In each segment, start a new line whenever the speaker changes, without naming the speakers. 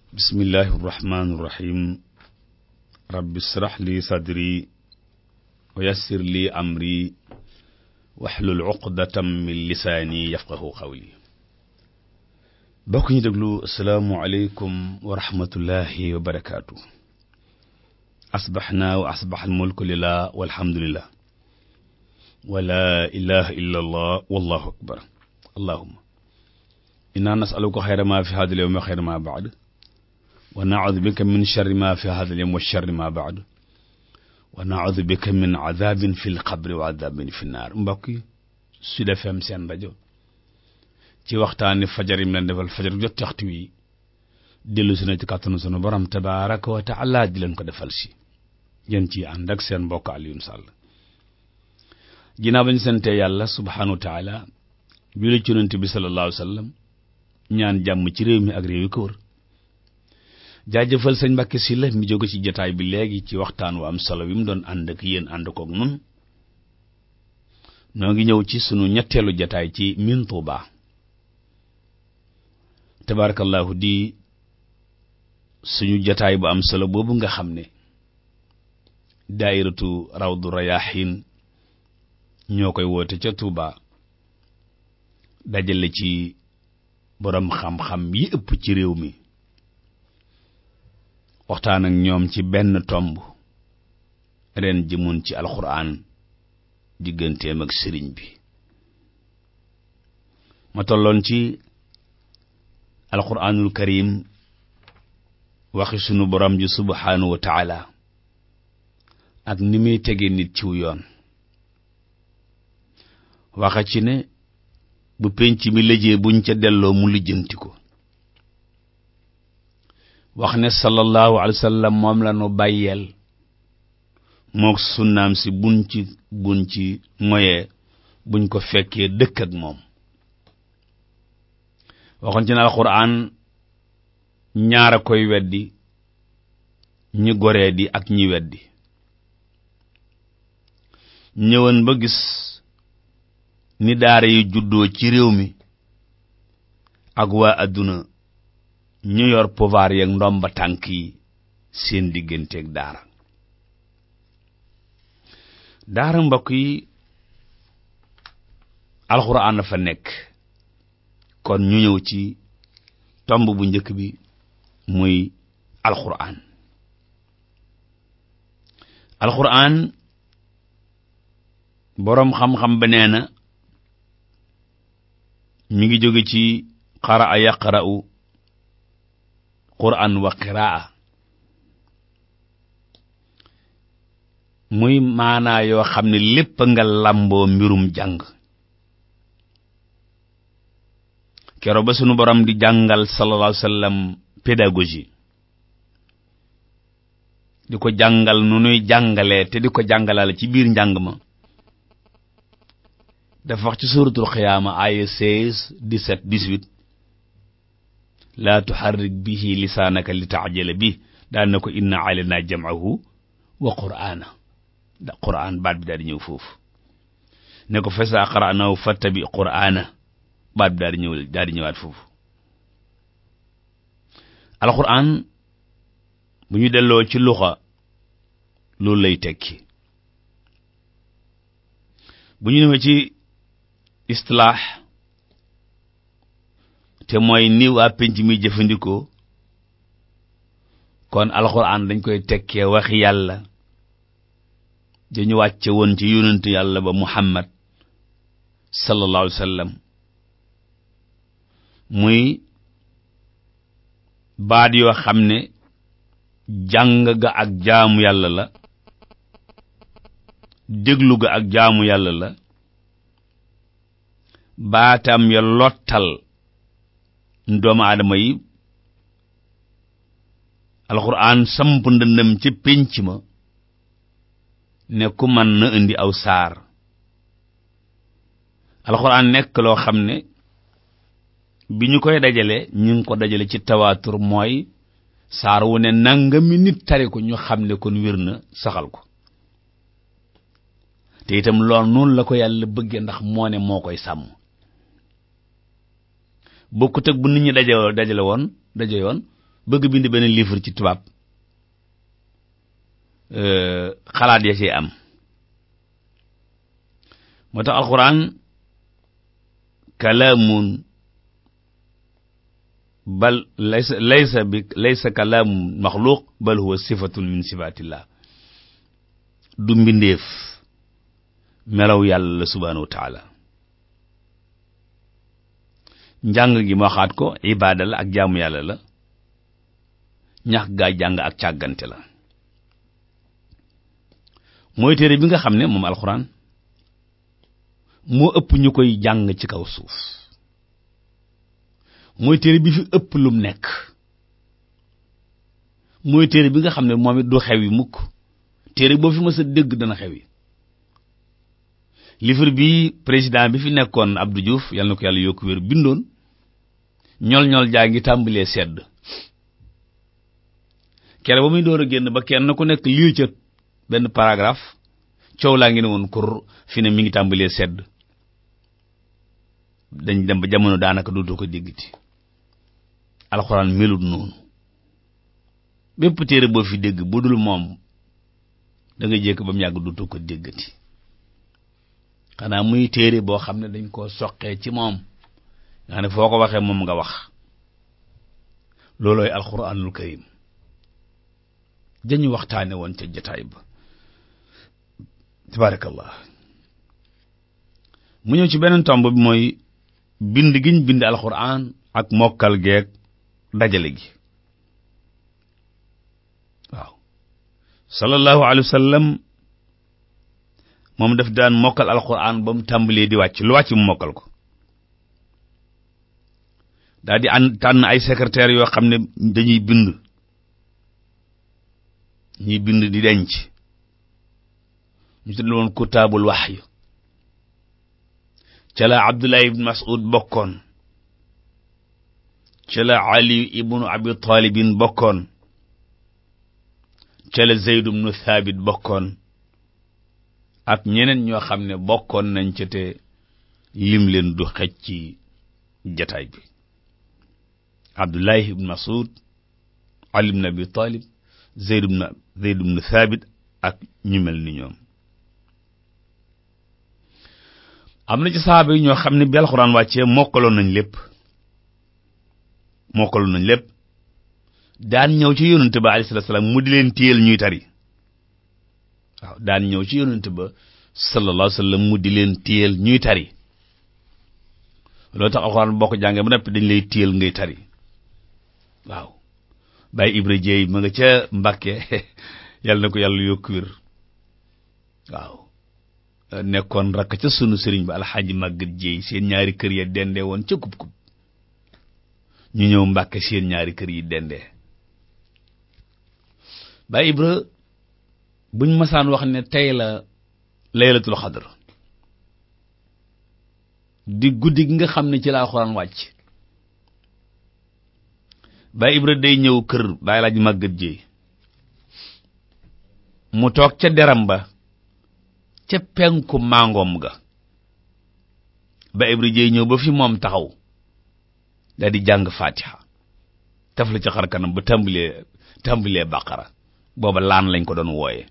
bismillahi irrahmani irrahim rabbi israh li sadri wa yassir li amri waxlul uqdatam min lisaani yafqahu qawli bokk ñu déglu asalaamu aleykum wa rahmatullahi wa barakaatu asbaxna wa asbax almulku lillah walhamdulillah wa la ilaha illa allah wallahu akbar allahuma inna nasaluka xayra ma fi hada alyawm wa xayra ma baad wa naudu bika min charri ma fi hada alyawm wa charri ma baad wa naudu bika min adabin fi lqabri wa adabin fi nnaar mbokk yi Sud FM seen rajo ci waxtaani fajar yi mu leen defal fajar jot waxtu wi dellu si na ci kàttanu sunu borom tabaraka wa taala di leen ko defal si ngeen ci ànd ak seen mbokk Alioune Sall ginnaaw ba ñu sante yàlla subhanahu wa taala bi la ci yonent bi sallallahu alayhi wa sallam ñaan jàmm ci réew mi ak réew yi ko wër jaajëfal sëñ Mbàkke Sylla mi jóge ci jataay bi léegi ci waxtaan wu am solo wi mu doon ànd ak yéen ànd kook nun noo ngi ñëw ci sunu ñetteelu jataay ci min Tuuba tabarakallahu di suñu jataay bu am solo boobu nga xam ne daairatu rawdu rayahin ñoo koy woote ca Tuuba dajale ci borom xam-xam yi ëpp ci réew mi waxtaan ak ñoom ci benn tomb ren jëmoon ci alxuraan digganteem ak sëriñ bi ma tolloon ci alxuraanul karim waxi sunu borom ji subhaanahu wa taala ak ni muy tege nit ciw yoon waxa ci ne bu penc mi lëjee buñ ca delloo mu lijjanti ko wax ne sallallahu alayhi wa sallam moom la nu bàyyeel mook sunnaam si buñ ci buñ ci moyee buñ ko fekkee dëkk ak moom waxoon ci ne alxuraan ñaara koy weddi ñi goree di ak ñi weddi ñëwoon ba gis ni daara yi juddoo ci réew mi ak waa adduna ñu yor pouvoir yeeg ndomba tànk yi seen digganteeg daara daara mbokk yi alxuraan na fa nekk kon ñu ñëw ci tomb bu njëkk bi muy alxuraan alxuraan boroom xam-xam ba nee na mi ngi jóge ci qaraa yaqra'u qur'an wa qiraa muy maanaa yoo xam ne lépp nga làmboo mbirum jàng kero ba sunu borom di jàngal sallallahu alayhi wa sallam pédagogie di ko jàngal nu nuy jàngalee te di ko jàngalale ci biir njàng ma dafa wax ci suratul xiyaama aya seize dix-sept dix-huit laa tuxarrik bihi lisaanaka li taajala bi daan na ko inna alayna jam'ahu wa qur'aana da qur'aan baat bi daal di ñëw foofu ne ko fa saa qara'nahu fattabi qur'aana baat bi daal di ñëw daal di ñëwaat foofu alqur'aan bu ñu delloo ci luxa loolu lay tekki bu ñu ñëwee ci istilaax te mooy ni waa penc mi jëfandikoo kon alxuraan dañ koy tekkee waxi yàlla dañu wàcce woon ci yonent yàlla ba muhammad sallallahu alayhi wa sallam muy baat yoo xam ne jàng ga ak jaamu yàlla la déglu ga ak jaamu yàlla la baatam ya lottal doomu aadama yi alxuraan samp ndëndëm ci pénc ma ne ku man na indi aw saar alxuraan nekk loo xam ne bi ñu koy dajale ñu ngi ko dajale ci tawaatur mooy saar wu ne nangami nit tari ko ñu xam ne kon wér na saxal ko te itam lool noonu la ko yàlla bëggee ndax moo ne moo koy sàmm bokkut ak bu nit ñi daje dajale woon daje yoon bëgg bind benn livre ci tubaab xalaat ya ci am moo tax alquran kalaamun bal laysa laysa bi laysa kalaamun maxluuq bal huwa sifatun min sifatillah du mbindeef melaw yàlla la subhanahu wa taala njàng gi ma waxaat ko ibaada la ak jaamu yàlla la ñax gaa jàng ak càggante la mooy téere bi nga xam ne moom alxuraan moo ëpp ñu koy jàng ci kaw suuf mooy téere bi fi ëpp lum nekk mooy téere bi nga xam ne moom it du xew yi mukk téere boo fi mës a dégg dana xew yi livre bi président bi fi nekkoon Abdou Diouf yal na ko yàlla yokku wér bindoon ñol-ñol jaa ngi tàmbalee sedd kere ba muy door a génn ba kenn ku nekk lii ca benn paragraphe coow laa ngi ne woon kur fi ne mi ngi tàmbalee sedd dañ dem ba jamono daanaka dootoo ko déggati alxuraan melut noonu bépp téere boo fi dégg bu dul moom da nga jékk ba mu yàgg dootoo ko déggati xanaa muy téere boo xam ne dañ koo soqee ci moom nga xam ne foo ko waxee moom nga wax loolooy alxuraanul karim dañu waxtaane woon ca jotaay ba tabarakallah mu ñëw ci beneen tomb bi mooy bind giñ bind alxuraan ak mokkal geeg dajale gi waaw sallallahu alayhi wa sallam moom daf daan mokkal alxuraan ba mu tàmbalee di wàcc lu wàcc mu mokkal ko daal di ànd tànn ay secrétaire yoo xam ne dañuy bind ñuy bind di denc ñu tudd woon kutaabul wahyi ca la Abdullah ibn Mas'ud bokkoon ca la Ali ibnu Abi Talibin bokkoon ca la Zayd ibnu Thabit bokkoon ak ñeneen ñoo xam ne bokkoon nañ ca te lim leen du xej ci jataay bi Abdullah ibn Mas'ud Ali ibn Abi Talib Zayd ibn Zayd ibn Thabit ak ñu mel ni ñoom am na ci saaba yi ñoo xam ne bi alxuraan wàccee mokkaloon nañ lépp mokkaloon nañ lépp daan ñëw ci yonent ba alayhi salaatu salaam mu di leen téyel ñuy tari waaw daan ñëw ci yonent ba sallallahu alayhi wa sallam mu di leen téyel ñuy tari loolu tax alxuraan boo ko jàngee ba noppi dañ lay téyel ngay tari waaw Baye Ibra Jeey ma nga ca Mbàkke yàlla na ko yàlla yokk wér waaw nekkoon rakk ca sunu sëriñ ba alxaaji màggat jéey seen ñaari kër ya dendee woon ca kub kub ñu ñëw mbàkke seen ñaari kër yi dendee Baay Ibra buñ masaan wax ne tey la laylatul xadr di guddi gi nga xam ne ci la alxuraan wàcc Baay Ibra day ñëw kër Baay alxaaji màggat jéey mu toog ca deram ba ca penku màngoom ga ba Ibra Jeey ñëw ba fi moom taxaw daal di jàng fatiha taf la ca xar kanam ba tàmbalee tàmbalee baqara booba laan lañ ko doon wooye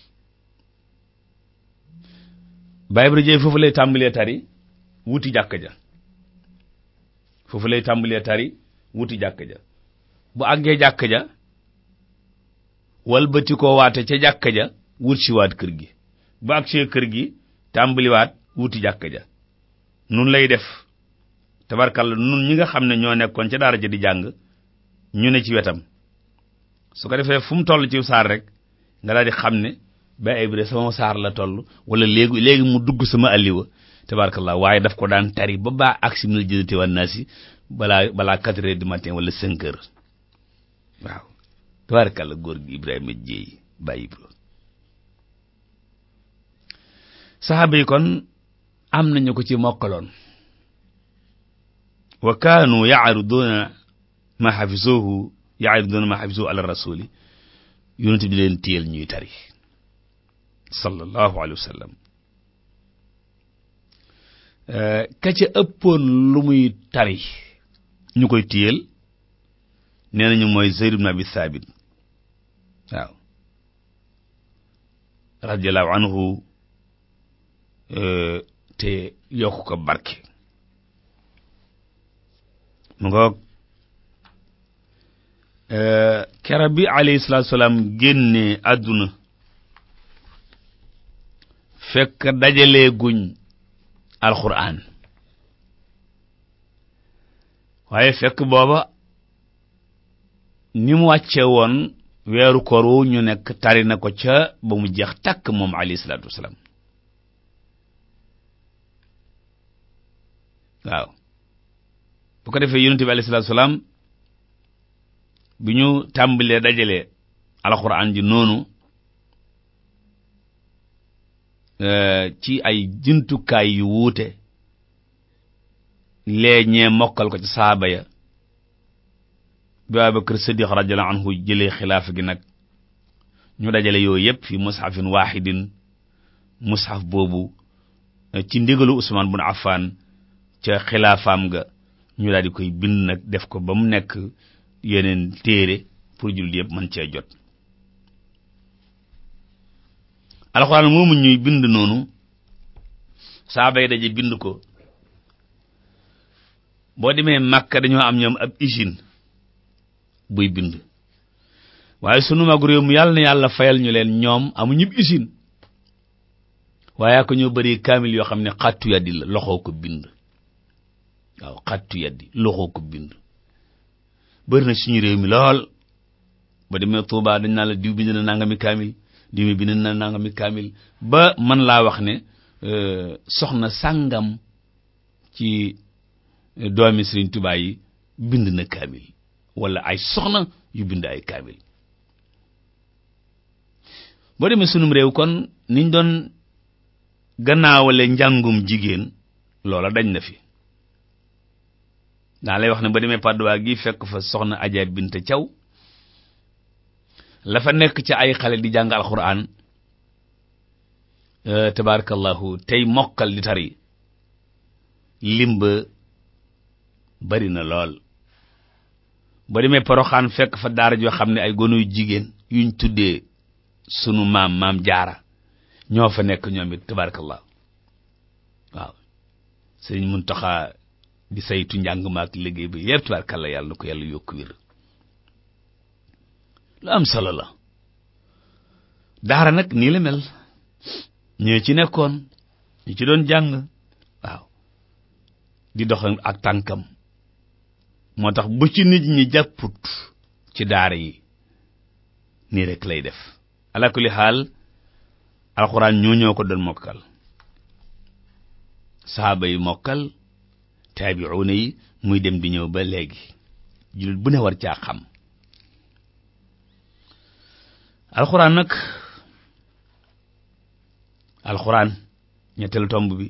ba Ibra Jeey foofu lay tàmbalee tari wuti jàkk ja foofu lay tàmbalee tari wuti jàkk ja bu àggee jàkk ja walbati koo waate ca jàkk ja wut si waat kër gi bu agsee kër gi tàmbaliwaat wuti jàkk ja nun lay def tabarkalla nun ñi nga xam ne ñoo nekkoon ca daara ja di jàng ñu ne ci wetam su ko defee fu mu toll ci saar rek nga daal di xam ne ba Ibra sama saar la toll wala léegi léegi mu dugg sama alliwa tabarkalla waaye daf ko daan tari ba baa agsi minal jinnati wan naasi balaa balaa quatre heures du matin wala cinq heures waaw tabarkalla góor gi Ibrahima Jéey ba Ibra saxaaba yi kon am nañu ko ci mokkaloon wa kaanu yaariduuna ma xafizuhu yaariduuna ma xafizuhu ala rasuli yonent bi leen téyel ñuy tari sallallahu alayhi wa sallam ka ca ëppoon lu muy tari ñu koy téyel nee nañu mooy Zayd ibn Abi Thabit waaw radiyallahu anhu te yokk ko barke mu ngoog kera bi alayhi salaatu salaam génne àdduna fekk dajalee guñ alxuraan waaye fekk booba ni mu wàcce woon weeru koor wu ñu nekk tari na ko ca ba mu jeex takk moom alayhi salaatu wasalaam waaw bu ko defee yonent bi alayhi salaatu wasalaam bi ñu tàmbalee dajale alxuraan ji noonu ci ay jumtukaay yu wuute lee ñee mokkal ko ci saaba ya bi Abubakar Siddiq radiyallahu anhu jëlee xilaafa gi nag ñu dajale yooyu yëpp fi mushafin wahidin mushaf boobu ci ndigalu Usmaan bun Affan ca xilaafaam ga ñu daal di koy bind nag def ko ba mu nekk yeneen téere pour jullit yëpp mën cee jot alxuraan moomu ñuy bind noonu saaba yi daje bind ko boo demee Makka dañoo am ñoom ab usine buy bind waaye sunu mag réew mi yàlla na yàlla fayal ñu leen ñoom amuñu usine waaye ko ñoo bëri kaamil yoo xam ne xattu yaddi la loxoo ko bind waaw xattu yaddi loxoo ko bind bëri na suñu réew mi lool ba demee Tuubaa dañ naa la diw bind na nangami kaamil diw mi bind na nangami kaamil ba man laa wax ne soxna sàngam ci doomi Sëriñ Tuubaa yi bind na kaamil wala ay soxna yu bind ay kaamil boo demee sunum réew kon niñ doon gannaawale njàngum jigéen loola dañ na fi daa lay wax ne ba demee Padoa gi fekk fa soxna Adja Binte Thiaw la fa nekk ci ay xale di jàng alxuraan tabarakallahu tey mokkal di tari limba bari na lool ba demee Poroxaan fekk fa daara joo xam ne ay gonu yu jigéen yuñ tuddee sunu maam maam jaara ñoo fa nekk ñoom it tabarakallah waaw sëriñ Muntaxa di saytu njàng ma ak liggéey bi yépp tabarakallah yàlla na ko yàlla yokku wér lu am solo la daara nag nii la mel ñoo ci nekkoon ñu ci doon jàng waaw di dox ak tànkam moo tax bu ci nit ñi jàpput ci daara yi nii rek lay def ala kulli xaal alxuraan ñoo ñoo ko doon mokkal sahaaba yi mokkal taabi'uuna yi muy dem di ñëw ba léegi jullit bu ne war caa xam alxuraan nag alxuraan ñetteelu tomb bi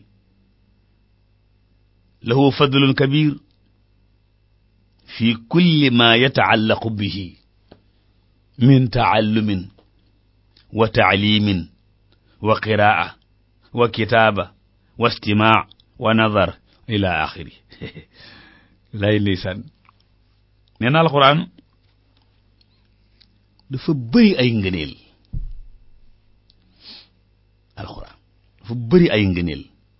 lahu fadlun kabir fi kulli ma yataallaqu bihi min taallumin wa taalimin wa qiraa wa kitaaba wa istimaa wa nadar ila axiri lay lisan nee na alxuraan dafa bëri ay ngëneel alxuraan dafa bëri ay ngëneel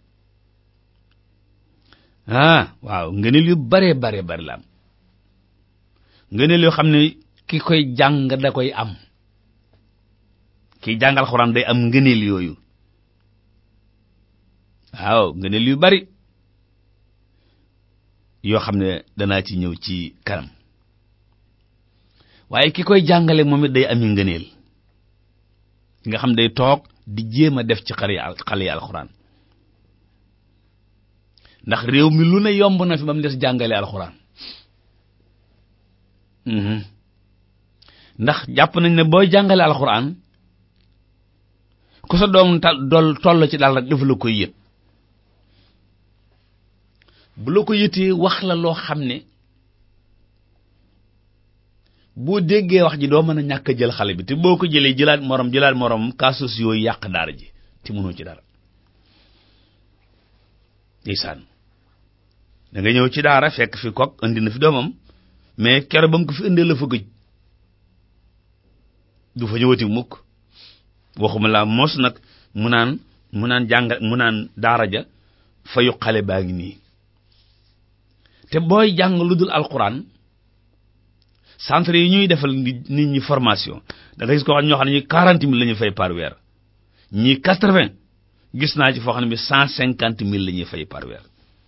ah waaw ngëneel yu bare bare bare la am ngëneel yoo xam ne ki koy jàng da koy am kiy jàng alxuraan day am ngëneel yooyu waaw ngëneel yu bari yoo xam ne danaa ci ñëw ci kanam waaye ki koy jàngale moom it day ami ngëneel ki nga xam day toog di jéem a def ci xale yi xale yi alxuraan ndax réew mi lu ne yomb na fi ba mu des jàngale alxuraan ndax jàpp nañ ne booy jàngale alxuraan ku sa doom tal dol toll ci daal rek dafa la koy yët bu la ko yëtee wax la loo xam ne boo déggee wax ji doo mën a ñàkk jël xale bi te boo ko jëlee jëlaat morom jëlaat morom kaasus yooyu yàq daara ji te mënoo ci dara ndeysaan da nga ñëw ci daara fekk fi kok indi na fi doomam mais keroog ba mu ko fi indee la fa gëj du fa ñëwati mukk waxuma la mos nag mu naan mu naan jàng mu naan daara ja fayu xale baa ngi nii te booy jàng lu dul alquran centre yi ñuy defal nit ñi formation da nga gis ko xam ñoo xam ne ñi quarante mille la ñuy fay par weer ñii quatre-vingt gis naa ci foo xam ne bi cent cinquante mille la ñuy fay par weer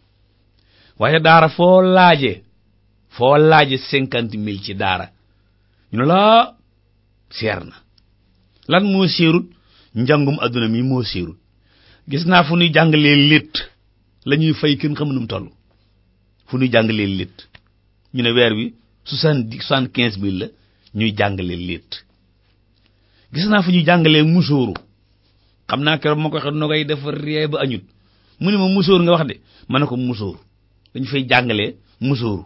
waaye daara foo laaje foo laaje cinquante mille ci daara ñu ne laa seer na lan moo seerut njàngum adduna mi moo seerut gis naa fu ñuy jàngalee létt la ñuy fay kenn xam nu mu toll fu ñuy jàngalee létt ñu ne weer wi soixante-dix soixante-quinze mille la ñuy jàngalee létt gis naa fu ñuy jàngalee musóoru xam naa keroog ma ko waxee nogay dafa ree ba añut mu ne ma musóor nga wax de ma ne ko musóor dañu fay jàngalee musóoru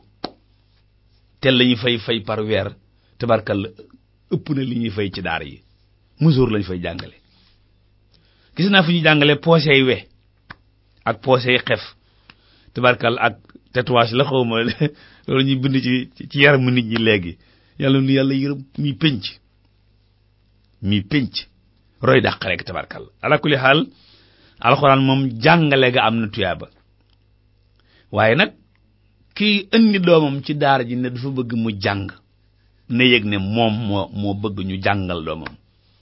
tel la ñuy fay fay par weer tabarkalla ëpp na li ñuy fay ci daara yi musóor lañu fay jàngale gis naa fu ñuy jàngalee poosey we ak poosey xef tabarkalla ak tatouage la xaw ma loolu ñuy bind ci ci yaramu nit ñi léegi yàlla nu yàlla yërëm mi pénc mi pénc roy dàq rek tabarkalla ala kulli xaal alxuraan moom jàngale ga am na tuyaaba waaye nag kii indi doomam ci daara ji ne dafa bëgg mu jàng na yëg ne moom moo moo bëgg ñu jàngal doomam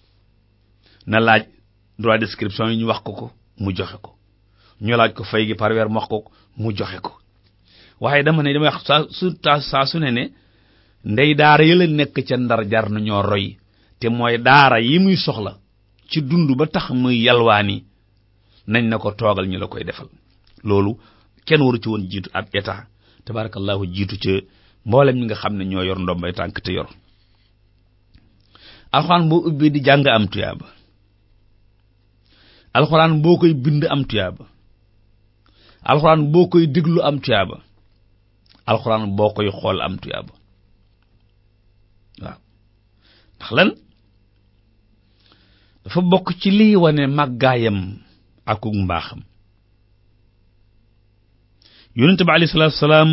na laaj droit d'inscription yi ñu wax ko ko mu joxe ko ñu laaj ko fay gi par weer mu wax ko mu joxe ko waaye dama ne dama wax saa su saa su ne ne ndey daara yi la nekk ca ndar jar na ñoo roy te mooy daara yi muy soxla ci dund ba tax muy yalwaani nañ na ko toogal ñu la koy defal loolu kenn waru ci woon jiitu ab état tabarakallahu jiitu ca mboolem ñi nga xam ne ñoo yor ndombay tànk te yor alxuraan boo ubbee di jàng am tuyaaba alxuraan boo koy bind am tuyaaba alxuraan boo koy déglu am tuyaaba alxuraan boo koy xool am tuyaaba waaw ndax lan dafa bokk ci liy wane màggaayam ak mbaaxam yonente bi alayhi salaatu salaam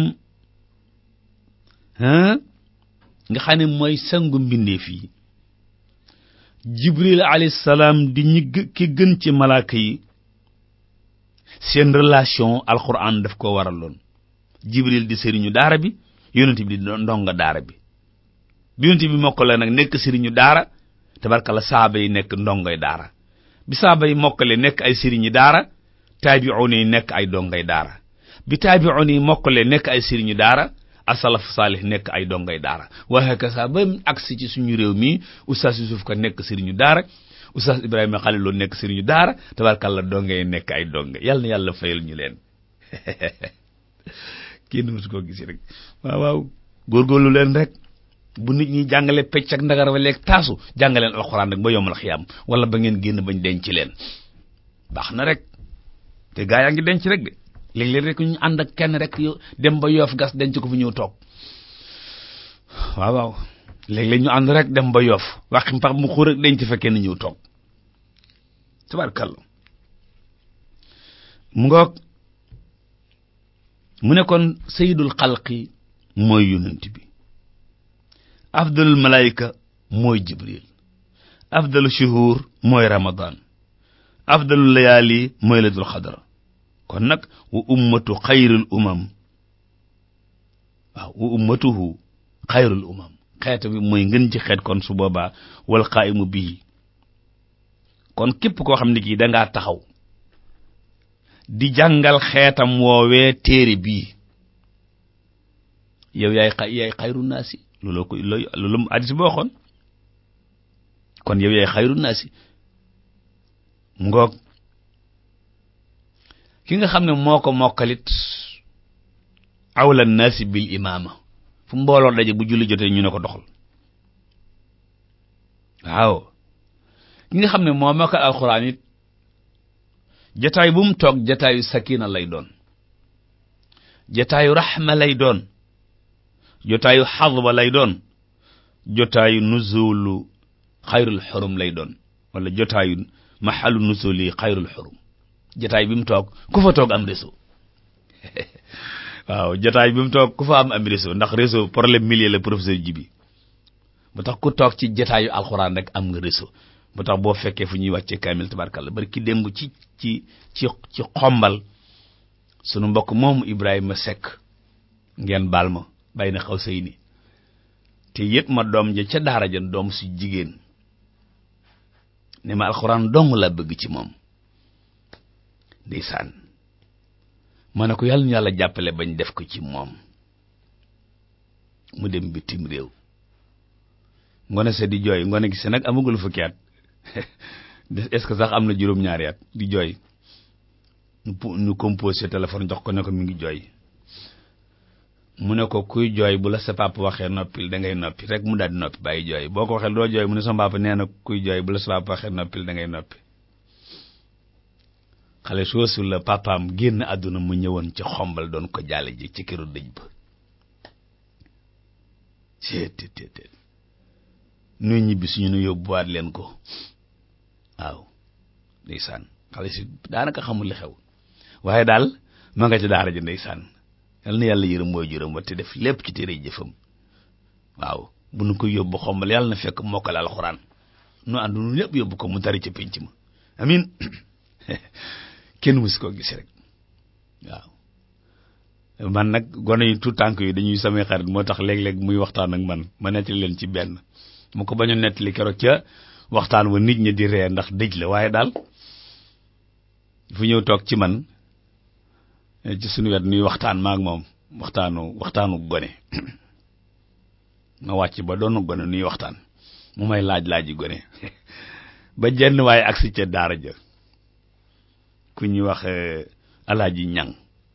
nga xam ne mooy sangu mbindeef yi jibril alayhi salaam di ñi ki gën ci malaaka yi seen relation alquran daf ko waraloon jibril di sëriñu daara bi yonente bi di ndonga daara bi bi yonente bi mokkale nag nekk sëriñu daara tabarkalla saaba yi nekk ndongoy daara bi saaba yi mokkale nekk ay sëriñu daara taabi'un yi nekk ay dongay daara bi taabi'un yi mokkale nekk ay sëriñu daara asalaf saalih nekk ay dongay daara waaye kasa ba agsi ci suñu réew mi oustaz Yusuf ka nekk sëriñu daara oustaz Ibrahima Khalil Lo nekk sëriñu daara tabarkalla dongay nekk ay donge yàlla na yàlla fayal ñu leen kenn mësu koo gis rek waaw waaw góorgóorlu leen rek bu nit ñi jàngale pecc ak ndagar wa leeg taasu jàngaleen alxuraan rek ba yombal xiyaam wala ba ngeen génn bañ denc leen baax na rek te gaa yaa ngi denc rek de léeg-léeg rek ñu ànd ak kenn rek yo dem ba yoof gas denc ko fi ñëw toog waaw waaw léeg-léeg ñu ànd rek dem ba yoof waxi mpax mu xur rek denc fa kenn ñëw toog tabarkalla mu ngoog mu ne kon sayyidul xalqi mooy yonent bi afdalul malaayika mooy jibril afdalu shuhur mooy ramadan afdalul layaali mooy laylatul xadar kon nag wa ummatu xayrul umam waaw wa ummatuhu xayrul umam xeet bi mooy ngën ci xeet kon su boobaa wal qaa'imu bii kon képp koo xam ne kii dangaa taxaw di jàngal xeetam woowee téere bii yow yaay xa yaay xayru naasi looloo ko loolu mu addis boo xoon kon yow yaay xayru naasi ngoog ki nga xam ne moo ko mokkalit awla naasi bil imaama fu mbooloo daje bu julli jotee ñu ne ko doxal waaw ki nga xam ne moo mokkal alxuraan it jataay bu mu toog jataayu sakina lay doon jataayu raxma lay doon jotaayu xadba lay doon jotaayu nuzulu xayrul xurum lay doon wala jotaayu maxalu nuzuli xayrul xurum jotaay bi mu toog ku fa toog am réseau waaw jotaay bi mu toog ku fa am am réseau ndax réseau problème millier la professeur ji bi bu tax ku toog ci jotaayu alxuraan rek am nga réseau bu tax boo fekkee fu ñuy wàccee kaamil tabarkalla bari ki démb ci ci ci ci xombal sunu mbokk moomu Ibrahima Seck ngeen baal ma bàyyi na xaw say ni te yët ma doom ja ca daara ja doom su jigéen ne ma alxuraan dong la bëgg ci moom ndeysaan ma ne ko yàlla ñu yàlla jàppale bañ def ko ci moom mu dem bitim réew ngone se di jooy ngone gi se nag amagul fukki at est-ce que sax am na juróom-ñaari at di jooy ñu composé téléphone jox ko ne ko mi ngi jooy mu ne ko kuy jooy bu la sa papa waxee noppil da ngay noppi rek mu daal di noppi bàyyi jooy boo ko waxee doo jooy mu ne sama papa nee na kuy jooy bu la sa papa waxee noppil da ngay noppi xale soosu la papaam génn àdduna mu ñëwoon ci xombal doon ko jaale ji ci këru dëj ba seetetetet nuy ñibbi suñu nu yóbbuwaat leen ko waaw ndeysaan xale si daanaka xamul li xew waaye daal ma nga ci daara ji ndeysaan yal na yàlla yërëm mooy juróom wa te def lépp ci téere jëfam waaw bu nu ko yóbbu xombal yàlla na fekk mokkal alxuraan nu ànd nu ñëpp yóbbu ko mu tari ca pénc ma amin kenn musu ko gis rek waaw man nag gone yi tout tànk yi dañuy samay xarit moo tax léeg-léeg muy waxtaan ak man ma nettali leen ci benn mu ko bañ a nettali keroog ca waxtaan wa nit ñi di ree ndax dëj la waaye daal fu ñëw toog ci man ci suñu wet nuy waxtaan maak moom waxtaanu waxtaanu gone ma wàcc ba doonu gone nuy waxtaan mu may laaj laaji gone ba jenn waaye agsi ca daara ja ku ñuy wax alaaji ñang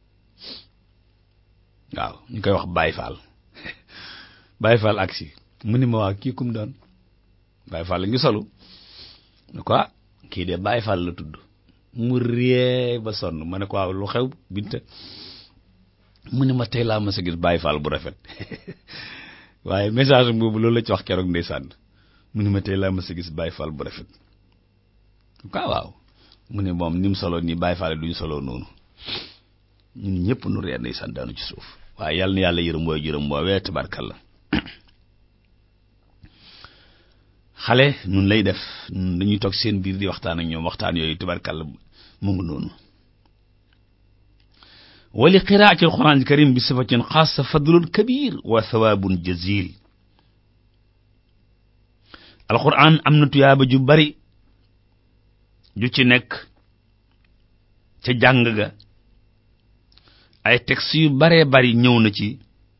waaw ñu koy wax Baye Fall Baye Fall agsi mu ni ma waa kii kum doon Baye Fall ngi solu ne ko ah kii de Baye Fall la tudd mu ree ba sonn ma ne ko waaw lu xew binte mu ne ma tey laa ma sa gis Baye Fall bu rafet waaye message boobu loolu la ci wax keroog ndeysaan mu ne ma tey laa ma sa gis Baye Fall bu rafet quoi waaw mu ne moom ni mu solo nii Baye Fall duñu solo noonu ñun ñëpp nu ree ndeysaan daanu ci suuf waaye yàlla na yàlla yërëm mooy jërëm woowee tabarkalla xale nun lay def nun dañuy toog seen biir di waxtaan ak ñoom waxtaan yooyu tabarkalla mu ngi noonu wali qiraati alquran alkarim bi sifatin xaasa fadlun kabir wa thawabun jazil alquran am na tuyaaba ju bari ju ci nekk ca jàng ga ay textes yu baree bari ñëw na ci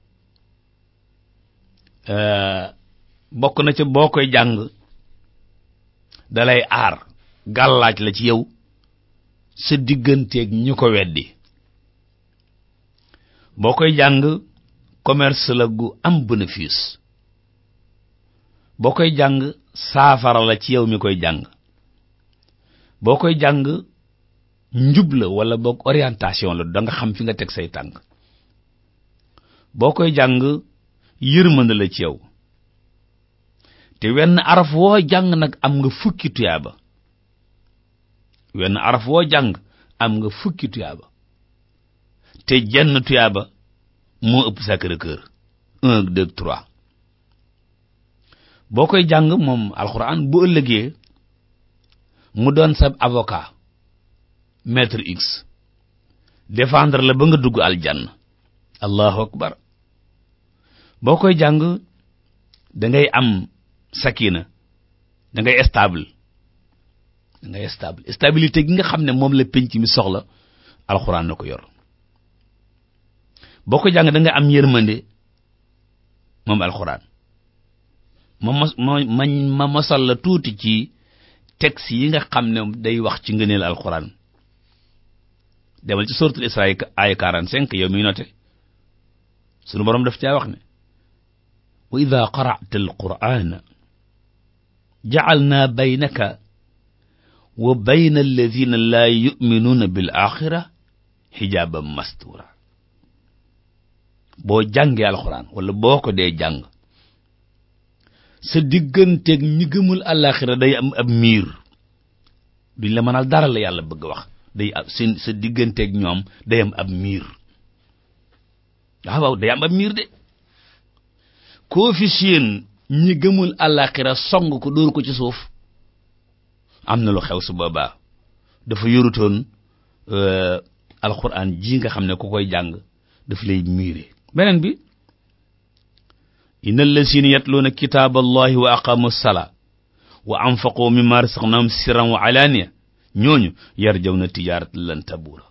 bokk na ca boo koy jàng dalay aar gàllaaj la ci yow sa digganteeg ñu ko weddi boo koy jàng commerce la gu am bénéfice boo koy jàng saafara la ci yow mi koy jàng boo koy jàng njub la wala boog orientation la da nga xam fi nga teg say tànk boo koy jàng yërmande la ci yow te wenn araf woo jàng nag am nga fukki tuyaaba wenn araf woo jàng am nga fukki tuyaaba te jenn tuyaaba moo ëpp Sacré-Cœur un deux trois boo koy jàng moom alxuraan bu ëllëgee mu doon sab avocat maître x défendre la ba nga dugg aljanna allahu akbar boo koy jàng da ngay am sakina da ngay stable da ngay stable stabilité gi nga xam ne moom la penc mi soxla alxuraan na ko yor boo ko jàng da nga am yërmande moom alxuraan ma mos ma ma ma mosal la tuuti ci texte yi nga xam ne day wax ci ngëneel alxuraan demal ci suratul Isra ay 45 yow miy note sunu boroom daf caa wax ne wa ida qara'ta alqur'ana ja'alna baynaka wa bayna alladhina la yu'minuna bil axira hijaban mastura boo jàngee alxuraan wala boo ko dee jàng sa digganteeg ñi gëmul àllaaxira day am ab miir duñ la mënal dara la yàlla bëgg wax day am seen sa digganteeg ñoom day am ab miir waaw waaw day am ab miir de koo fi seen ñi gëmul àllaaxira song ko dóor ko ci suuf am na lu xew su boobaa dafa yorutoon alxuraan ji nga xam ne ku koy jàng daf lay miire beneen bi inna allazina yatluuna kitaaba allahi wa aqamu salaa wa anfaqu mimma razaqnahum sirran wa alaaniya ñooñu yarjawna tijaaratan lan tabuura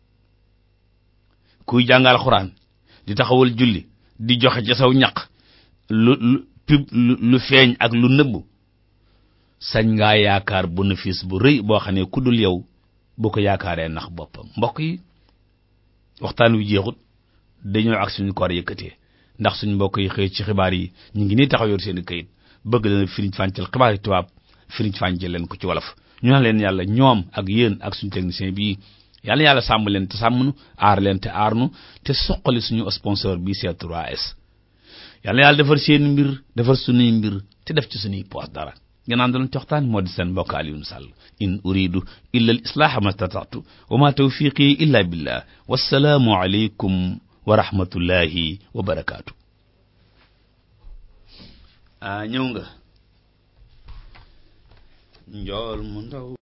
kuy jàng alxuraan di taxawal julli di joxe ca saw ñaq lu lu pub lu feeñ ak lu nëbbu sañ ngaa yaakaar bénéfice bu rëy boo xam ne ku dul yow bu ko yaakaaree nax boppam mbokk yi waxtaan wi jeexut dañoo ak suñu koor yëkkatee ndax suñu mbokk yi xëy ci xibaar yi ñu ngi nii taxaw yor seen i këyit bëgg leen firiñ fàncal xibaar yi tubaab firiñ fàncal leen ko ci wolof ñu naan leen yàlla ñoom ak yéen ak suñu technicien bii yàlla yàlla sàmm leen te sàmm nu aar leen te aar nu te soqali suñu sponsor bii C3S yàlla yàlla defar seen mbir defar suñuy mbir te def ci suñuy poos dara ngeen doon coxtaan moo di seen mbokk Alioune Sall in uridu illa al islaha ma stata'tu wa ma tawfiqi illa billah wassalaamu aleykum wa rahmatullahi wa barakaatu a ñëw nga njool mu ndaw